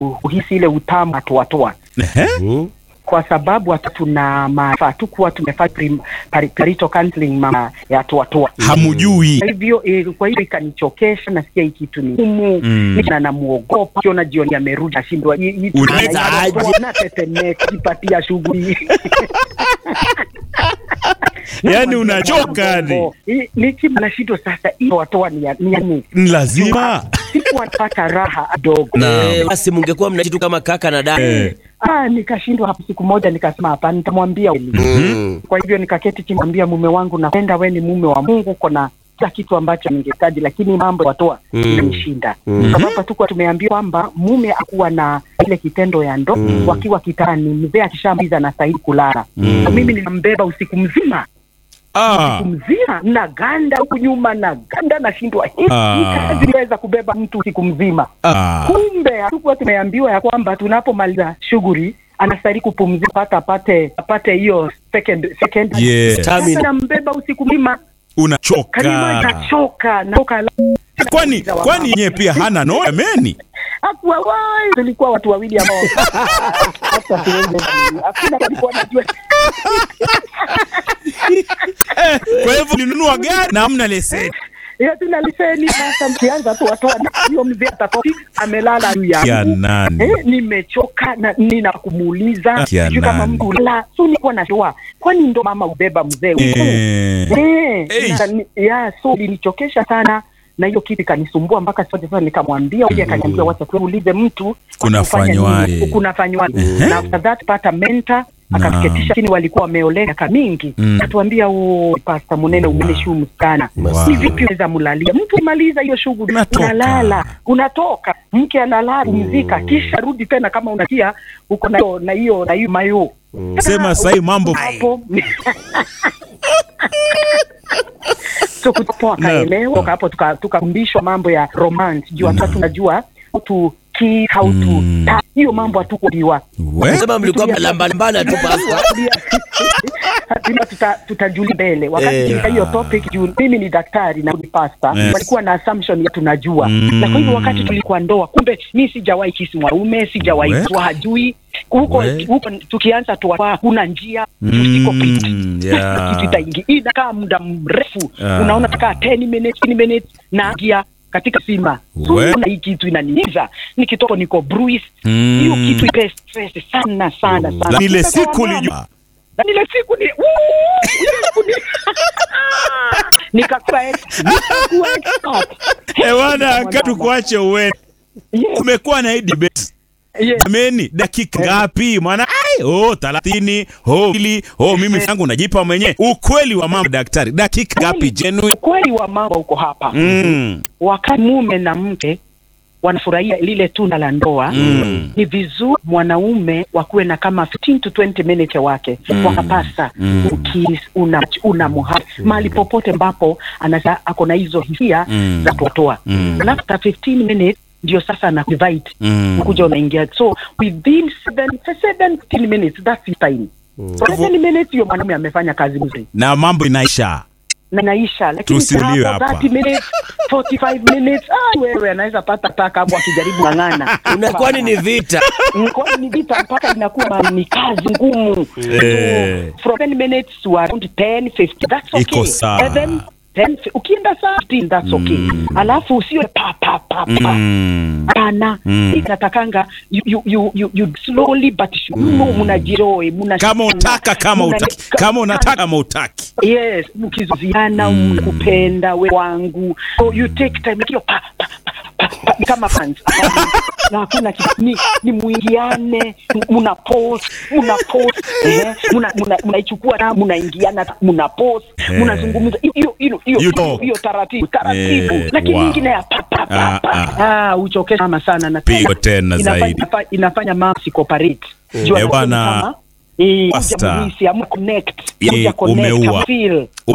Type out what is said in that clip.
kuhisi ile utamu atoatoa Ehe. kwa sababu hata tuna maarifa hatukuwa tumefanya prim- pari- parental counseling mama ya toatoa Hamujui. kwa hivyo eh, kwa hivyo ikanichokesha nasikia hii kitu ni ngumu Mm. na namuogopa kiona jioni amerudi ashindwa hii- hii- Unaweza na- aje? natetemeka kipatia shughuli Yaani unachoka yani. nikiwa nashindwa sasa hiyo watoa ni ya ni ya nini Ni lazima. sikuwa napata raha kidogo Naam. Eh, basi mungekuwa mnaishi tu kama kaka na dada. Eh. ah nikashindwa hapo siku moja nikasema hapa nitamwambia kweli. Mm. kwa hivyo nikaketi chini mwambia mume wangu napenda we ni mume wa Mungu kona kila kitu ambacho ningehitaji lakini mambo ya watoa Mm. inanishinda sababu hatukuwa tumeambiwa kwamba mume akuwa na ile kitendo ya ndo wakiwa kitani mzee akishamaliza anastahili kulala Mm. so mimi ninambeba usiku mzima Ah. usiku mzima na ganda huku nyuma na ganda nashindwa hii Ah. hii kazi inaweza kubeba mtu usiku mzima Ah. kumbe hatukuwa tumeambiwa ya kwamba tunapomaliza shughuli anastahili kupumzika hata apate apate hiyo second second Yeah. Stamina. Sasa nambeba usiku mzima kalima Unachoka. nachoka nachoka Kwani kwani yeye pia hana no ameni? hakuwa wai tulikuwa watu wawili ambao hata siwezi hakuna alikuwa anajua Eh, kwa hivyo ninunua gari na hamna leseni. hiyo tuna liseni sasa mkianza tu watoa hiyo mzee atatoki amelala juu Ya yangu nani? Eh, nimechoka na nina kumuuliza Ya sijui kama nani? mtu la so nilikuwa najua kwani ndo mama ubeba mzee huko Eh. Eh, Eish. na ni- ya so ilinichokesha sana na hiyo kitu ikanisumbua mpaka sasa sasa nikamwambia mm. akaniambia wacha tuulize mtu Kunafanywaje? nini, kunafanywaje Mhm. na after that pata mentor Naam. akatuketisha chini walikuwa wameolea miaka mingi Mm. atuambia o pasta munene umenishumu sana Wow. ni vipi unaweza mlalia mtu imaliza hiyo shughuli Unatoka. unalala unatoka mke analala pumzika kisha rudi tena kama unakia uko na hiyo na hiyo na hiyo mayo Sema sasa hii mambo hapo so kutoka akaelewa toka hapo tuka- tukafundishwa mambo ya romance juu hata tunajua how to kiss how to Mm. touch. hiyo mambo hatukuambiwa we Sema mlikuwa mnalambana tu pasta. lazima tuta, tutajuli mbele wakati Eh. yeah. hiyo topic juu mimi ni daktari na ni pasta Yes. walikuwa na assumption ya tunajua Mm. na kwa hivyo wakati tulikuwa ndoa kumbe mi sijawahi kisi mwanaume sijawahi We. kuwa hajui huko We. huko tukianza tuwa kuna njia tusiko pita Mm, yeah. kitu itaingia inakaa muda mrefu Ah. unaona takaa 10 minutes 10 minutes na ingia katika sima so We. unaona hii kitu inaniiza nikitoka niko bruise Mm. hiyo kitu ipe stress sana sana sana Na ile Sasa siku kwa mama, ulijua na ile siku ni Woo! ile siku ni nikakuwa ex- nikakuwa expert. Eh, bwana Mwanadamu. katu kuache uwe Yes, kumekuwa na hii debate yes. jameni dakika ngapi mwana ai oh 30 oh ili oh mimi yangu najipa mwenyewe ukweli wa mambo daktari dakika ngapi genuine ukweli wa mambo uko hapa mm. wakati mume na mke wanafurahia lile tunda la ndoa Mm. ni vizuri mwanaume wakuwe na kama 15 to 20 minutes wake Mm. wakapasa Mm. ukis una, una muha mahali popote ambapo anasa ako na hizo hisia Mm. za kutoa Mm. alafu after 15 minutes ndio sasa na invite Mm. ukuja unaingia so within 7 7 15 minutes that's the time so 7 minutes hiyo mwanaume amefanya kazi mzuri na mambo inaisha na naisha lakini Tusiuliwe hapo hapa. 30 minutes 45 minutes ah, wewe anaweza pata taka hapo akijaribu ng'ang'ana Unakwani ni vita. kwani ni vita mpaka inakuwa ni kazi ngumu Eh. so, from 10 minutes to around 10 50 that's okay Iko sawa. 7 10 ukienda saa 15 that's okay Mm. alafu usio pa pa pa pa mm. hapana Mm. inatakanga you, you, you, you, you slowly but surely mnajiroe mna kama utaka kama mna- utaki kama unataka kama utaki yes mkizuziana Mm. mkupenda we wangu so you take time like hiyo pa, pa, pa, pa, pa, ni kama fans na hakuna kitu ni, ni muingiane muna post muna post eh muna muna mnaichukua na mnaingiana muna post Eh. mnazungumza hiyo hiyo hiyo You hiyo talk. hiyo taratibu taratibu Eh, lakini wow. nyingine ya pa pa Ah, pa pa ah uchokesha mama sana na Pigo tena inafanya, zaidi. inafanya, inafanya mama sikoparate Eh, bwana, eh Pastor. kuja mhisi, amu connect Eh, kuja connect umeua. amu feel